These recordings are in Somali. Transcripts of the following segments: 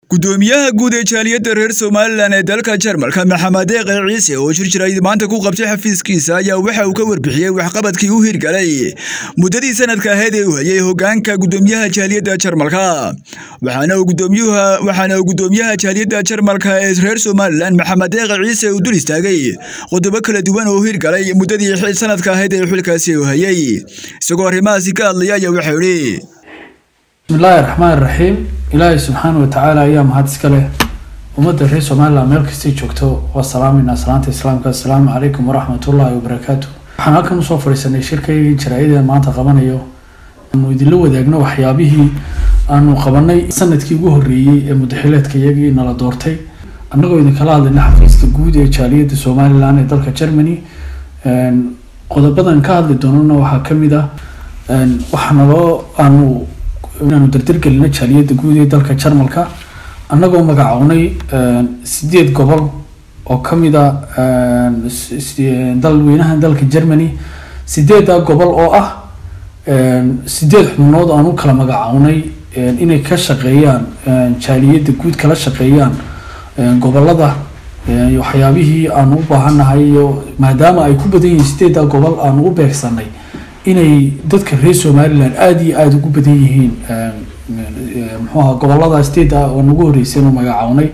gudoomiyaha guud ee jaaliyadda reer somalilan ee dalka jarmalka maxamed deeqe ciise oo shir jiray maanta ku qabtay xafiiskiisa ayaa waxa uu ka warbixiyey waxqabadkii u hirgalay muddadii sanadka ahayd ee uu hayay hogaanka gudoomiyaha jaaliyadda jarmalka waxaana uu gudoomiyaha jaaliyadda jarmalka ee reer somalilan maxamed deeqe ciise uu dul istaagay qodobo kala duwan oo u hirgalay muddadii sanadka ahayd ee xilkaasi uu hayay isagoo arrimahaasi ka hadlaya ayaa waxau idhi bismillaahi raxmaan raxiim ilaahay subxaana watacaala ayaa mahad iska leh ummadda reer somalilan meel kastay joogto waa salaamayna salaanta islaamka assalaamu calaykum waraxmatullaahi wabarakaatu waxaan halkan usoo fadhiisanay shirkaygii jaraa-ideen maanta qabanayo aanu idinla wadaagno waxyaabihii aanu qabanay sanadkii ugu horreeyey ee mudaxileedka iyagii nala doortay annagoo idinkala hadlayna xafiiska guud ee jaaliyadda somalilan ee dalka germany qodobadan ka hadli doonana waxaa kamid ah waxaa naloo aanu inaanu dardargelino jaaliyadda guud ee dalka jarmalka annagoo magacownay sideed gobol oo kamid a dalweynaha dalka germany sideedda gobol oo ah sideed xubnood aan u kala magacownay inay ka shaqeeyaan jaaliyadda guud kala shaqeeyaan gobolada waxyaabihii aanu u baahannahay iyo maadaama ay ku badan yihiin sideedda gobol aanu u beegsanay inay dadka reer somalilan aada iyo aada ugu badan yihiin muxuaha gobolada steda oo nagu horreysay inu magacownay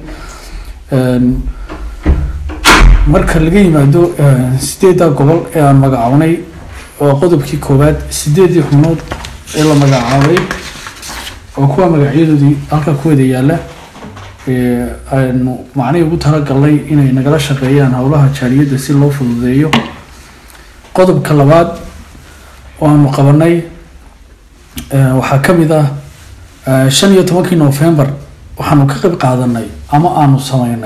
marka laga yimaado sideedda gobol ee aan magacownay oo qodobkii koowaad sideedii xubnood ee la magacaabay oo kuwa magacyadoodii halka ku wada yaala aynu macnihii ugu talagalnay inay nagala shaqeeyaan howlaha jaaliyadda si loo fududeeyo qodobka labaad oo aanu qabanay waxaa kamid ah shan iyo tobankii november waxaanu ka qayb qaadanay ama aanu sameynay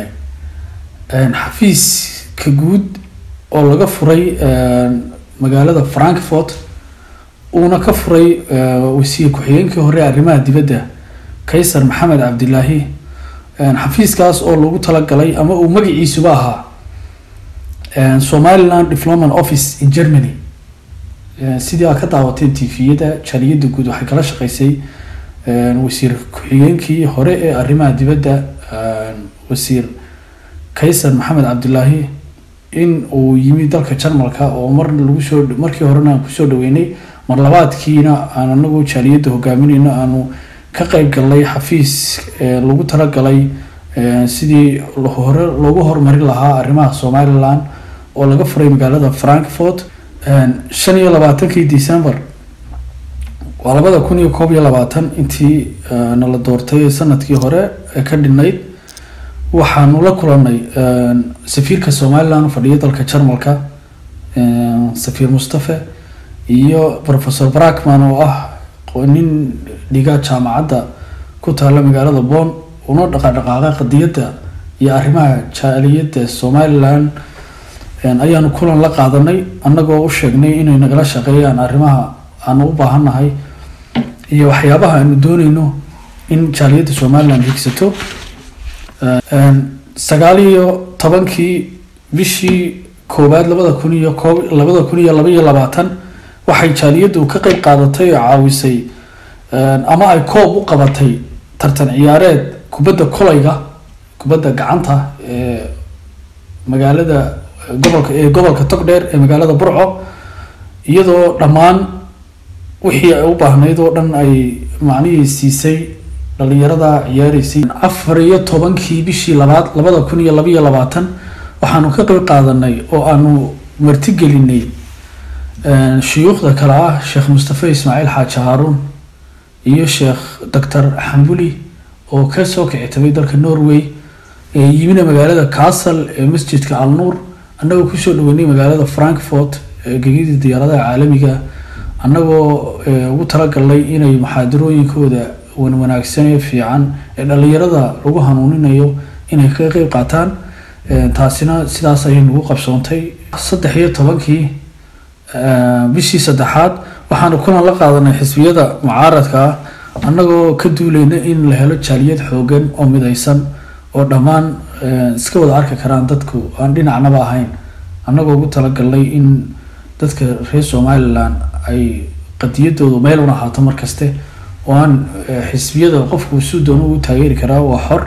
xafiiska guud oo laga furay magaalada frankfort uuna ka furay wasiir ku-xigeenkii hore arrimaha dibadda kaysar maxamed cabdilaahi xafiiskaas oo lagu talagalay ama uu magaciisuba ahaa somaliland diplomat office in germany sidii aad ka daawateen tviyada jaaliyadda guud waxay kala shaqeysay wasiir ku-xigeenkii hore ee arrimaha dibadda wasiir kaysar maxamed cabdilaahi in uu yimi dalka jarmalka oo mar lagu soo markii horena aan kusoo dhaweynay mar labaadkiina aan anagu jaaliyadda hogaamineyno aanu ka qeyb galnay xafiis lagu talagalay sidii hore loogu horumarin lahaa arrimaha somalilan oo laga furay magaalada frankfort shan iyo labaatankii december waa labada kun iyo koob iyo labaatan intii nala doortay sanadkii hore ee ka dhinayd waxaanu la kulanay safiirka somalilan u fadhiya dalka jarmalka safiir mustafe iyo professor brackman oo ah nin dhiga jaamacadda ku taala magaalada bon una dhaqadhaqaaqay qadiyadda iyo arrimaha jaaliyadda somalilan ayaanu kulan la qaadanay annagoo u sheegnay inay nagala shaqeeyaan arrimaha aanu u baahannahay iyo waxyaabaha aanu dooneyno in jaaliyadda somalilan higsato sagaal iyo tobankii bishii koowaad labada kun iyo koob labada kun iyo laba iyo labaatan waxay jaaliyaddu ka qeyb qaadatay oo caawisay ama ay koob u qabatay tartan ciyaareed kubadda kolayga kubadda gacanta ee magaalada gobolka ee gobolka togdheer ee magaalada burco iyadoo dhammaan wixii ay u baahnayd oo dhan ay macnihii siisay dhalinyarada ciyaareysay afar iyo tobankii bishii labaad labada kun iyo labaiyo labaatan waxaanu ka qeyb qaadanay oo aanu martigelinay shuyuukhda kale ah sheekh mustafe ismaaciil xaaji haaruun iyo sheekh doctor xambuli oo kasoo kicitabay dalka norway yimina magaalada castle ee masjidka alnuur annagoo kusoo dhaweynay magaalada frankfort gegidii diyaaradaha caalamiga annagoo ugu talagalnay inay muxaadarooyinkooda wanwanaagsan ee fiican ee dhalinyarada lagu hanuuninayo inay kaga qeyb qaataan taasina sidaas ayay nagu qabsoontay saddex iyo tobankii bishii saddexaad waxaanu kulan la qaadanay xisbiyada mucaaradka ah annagoo ka duuleyna in la helo jaaliyad xoogan oo midaysan oo dhammaan iska wada arki karaan dadku aan dhinacnaba ahayn annagoo ugu talagalnay in dadka reer somalilan ay qadiyadoodu meel una ahaato markaste oo aan xisbiyada qofku si doona u taageeri karaa waa xor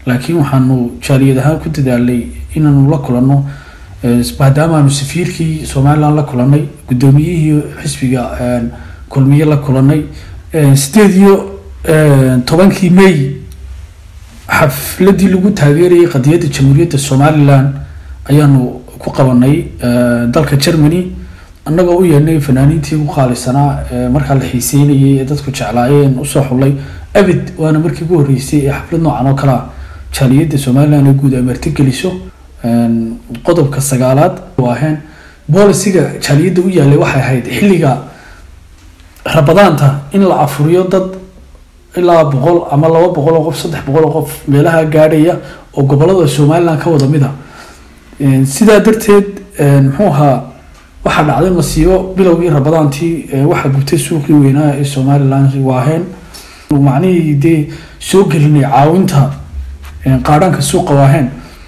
laakiin waxaanu jaaliyad ahaan ku dadaalay inaanu la kulanno maadaama aanu safiirkii somalilan la kulanay guddoomiyihii xisbiga kulmiye la kulanay sideed iyo tobankii may xafladii lagu taageerayay qadiyadda jamhuuriyadda somalilan ayaanu ku qabanay dalka germany annagoo u yeedhnay fanaaniintii ugu qaalisanaa markaa la xiiseynayay ee dadku jeclaayeen usoo xullay abid waana markii ugu horreysay ee xaflad noocan oo kalea jaaliyadda somalilan ee guud ay martigeliso qodobka sagaalaad ahayn boolisiga jaaliyadda u yaalay waxay ahayd xilliga rabadaanta in la afuriyo dad ilaa boqol ama laba boqol oo qof saddex boqol oo qof meelaha gaadhaya oo gobolada somalilan ka wada mid a sidaa darteed muxuu ahaa waxaa dhacday masiibo bilowgii rabadaantii waxaa gubtay suuqii weynaa ee somalilan waaheen macnihii dee soo gelinay caawinta qaadhaanka suuqa waaheen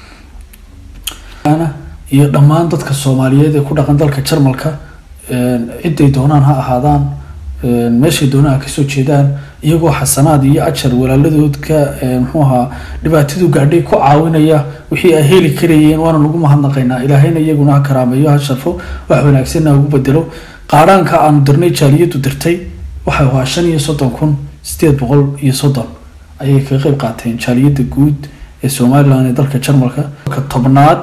iyo dhammaan dadka soomaaliyeed ee ku dhaqan dalka jarmalka ciday doonaan ha ahaadaan meeshay doonaan kasoo jeedaan iyagoo xasanaad iyo ajar walaaladoodka muxuu ahaa dhibaatadu gaadhay ku caawinaya wixii ay heli karayeen waana lagu mahadnaqaynaa ilaahayna iyaguna ha karaameeyo ha sharfo wax wanaagsanna ugu bedelo qaadhaanka aanu dirnay jaaliyadu dirtay waxay ahaa shan iyo soddon kun sideed boqol iyo soddon ayay kaga qeyb qaateen jaaliyadda guud ee somalilan ee dalka jarmalka ka tobnaad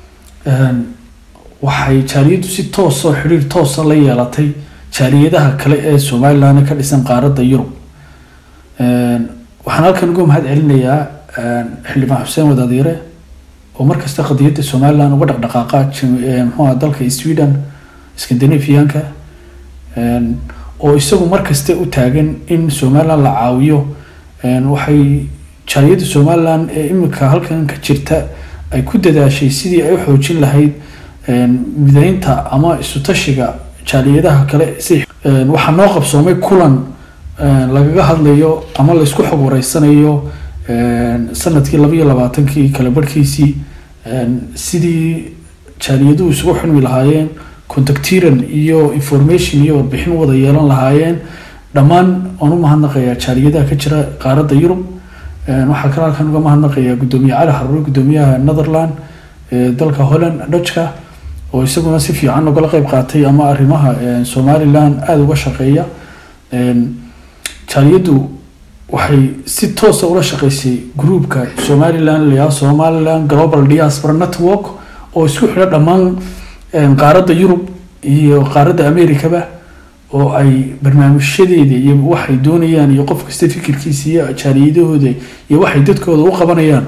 waxay jaaliyaddu si toosoo xidhiir toosa la yeelatay jaaliyadaha kale ee somalilan ka dhisan qaaradda yurub waxaan halkan uga mahad celinayaa xildhibaan xuseen wadaadiire oo markasta qadiyadda somalilan uga dhaqdhaqaaqa mxuuha dalka sweden scandinavianka oo isagu markasta u taagan in somalilan la caawiyo waxay jaaliyadda somalilan ee imika halkan ka jirta ay ku dadaashay sidii ay u xoojin lahayd mideynta ama isu-tashiga jaaliyadaha kale si waxaa noo qabsoomay kulan lagaga hadlayo ama laysku xog wareysanayo sanadkii labaiyo labaatankii kala barhkiisii sidii jaaliyaduhu isugu xunmi lahaayeen contactiran iyo information iyo warbixin wada yeelan lahaayeen dhammaan waan u mahadnaqayaa jaaliyadaha ka jira qaaradda yurub waxaa kale halkan uga mahadnaqayaa guddoomiye cali xaruure guddoomiyaha netherland dalka holland dutchka oo isaguna si fiican ugala qeyb qaatay ama arrimaha somalilan aada uga shaqeeya jaaliyaddu waxay si toosa ula shaqeysay groupka somalilan layaa somalilan global diaspora network oo isku xidha dhammaan qaaradda yurub iyo qaaradda americaba oo ay barnaamijyadeeda iyo waxay doonayaan iyo qof kasta fikirkiisa iyo jaaliyadahooda iyo waxay dadkooda u qabanayaan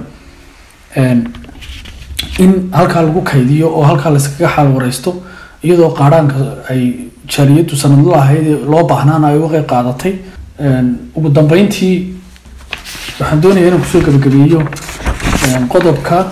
in halkaa lagu kaydiyo oo halkaa layskaga xaal wareysto iyadoo qaadhaanka ay jaaliyaddu sanadla ahayd loo baahnaana ay uga qeyb qaadatay ugu dambeyntii waxaan doonaya inaan kusoo gabagabeeyo qodobka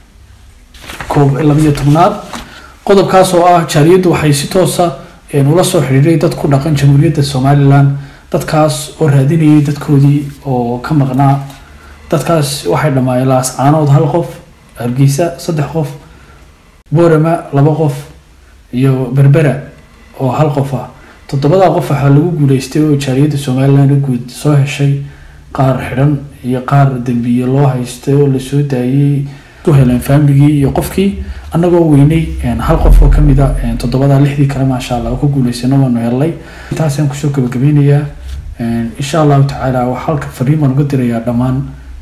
koob labiyo tobnaad qodobkaas oo ah jaaliyaddu waxay si toosa ula soo xidhiiray dad ku dhaqan jamhuuriyadda somalilan dadkaas oo raadinayay dadkoodii oo ka maqnaa dadkaas waxay dhammaayeen laascaanood hal qof hargeysa saddex qof boorama laba qof iyo berbera oo hal qof ah toddobadaa qof waxaa lagu guuleystay oo jaaliyadda somalilan guud soo heshay qaar xidhan iyo qaar dembiye loo haystay oo lasoo daayey u heleen faamiligii iyo qofkii annagoo weynay hal qof oo kamid a toddobadaa lixdii kale maasha allah oo ku guuleysana waanu helnay intaasaan kusoo gabagabeynayaa insha allahu tacaala waxaa halka fariin baan uga dirayaa dhammaan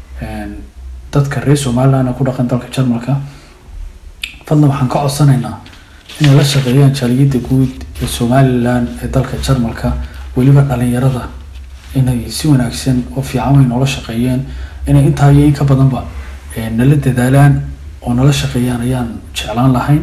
dadka reer somalilan ee ku dhaqan dalka jarmalka fadlan waxaan ka codsanaynaa inay la shaqeeyaan jaaliyadda guud ee somalilan ee dalka jarmalka weliba dhalinyarada inay si wanaagsan oo fiican way noola shaqeeyeen inay intaa iyo in ka badanba nala dadaalaan oo nala shaqeeyaan ayaan jeclaan lahayn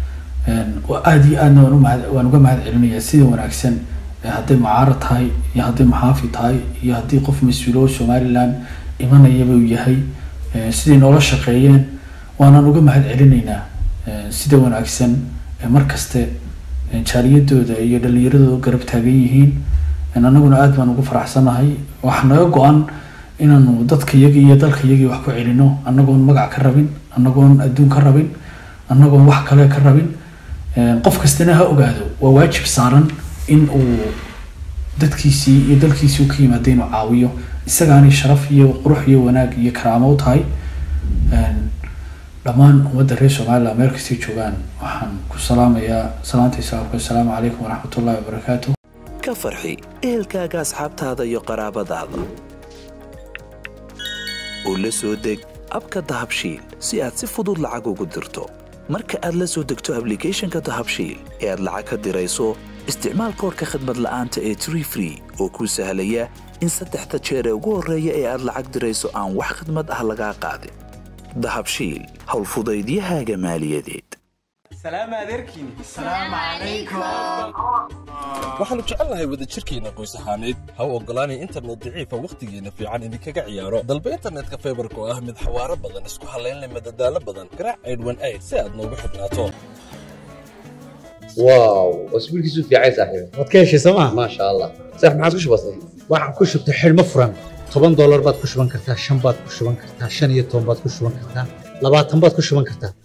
aada iyo aadna waan umahad waan uga mahad celinayaa sida wanaagsan hadday mucaarad tahay iyo hadday maxaafi tahay iyo haddii qof mas-uulo somalilan imanayaba uu yahay siday noola shaqeeyeen waanaan uga mahad celinaynaa sida wanaagsan mar kaste jaaliyadooda iyo dhalinyaradooda garab taagan yihiin annaguna aada baan ugu faraxsanahay waxaa naga go-an inaanu dadka iyagi iyo dalka iyagii wax ku celino annagoon magac ka rabin annagoon adduun ka rabin annagoon wax kale ka rabin qof kastana ha ogaado waa waajib saaran in uu dadkiisii iyo dalkiisii u ka yimaada inuu caawiyo isagaanay sharaf iyo qurux iyo wanaag iyo karaamo u tahay dhammaan ummadda reer somaliland meel kastay joogaan waxaan ku salaamayaa salaanta islaamka assalaamu calaykum waraxmatullahi wabarakaatu ka farxi ehelkaaga asxaabtaada iyo qaraabadaada oo la soo deg abka dahabshiil si aad si fudud lacag ugu dirto marka aad la soo degto ablicathonka dahabshiil ee aad lacag ka dirayso isticmaal koorka khadmad la'aanta ee tree free oo kuu sahlaya in saddexda jeer ee ugu horreeya ee aad lacag dirayso aan wax khadmad ah lagaa qaadin dahabshiil howlfudaydiyahaaga maaliyadeed waxaannu jecelnahay wadajirkeenna qoys ahaaneed ha u oggolaanay internet daciifa wakhtigeenna fiican idinkaga ciyaaro dalba internetka faybarka oo ah mid xawaaro badan isku hallaynleh madadaalo badan garaac aydhwan ayd si aad noogu xidhnaato واو اسبوعك في عايز صاحبي waad ka heshay sooma ما شاء الله صح ما عاد وش بصير waxaan ku shubtay xidhmo furan toban doolar baad ku shuban kartaa shan baad ku shuban kartaa shan iyo toban baad ku shuban kartaa labaatan baad ku shuban kartaa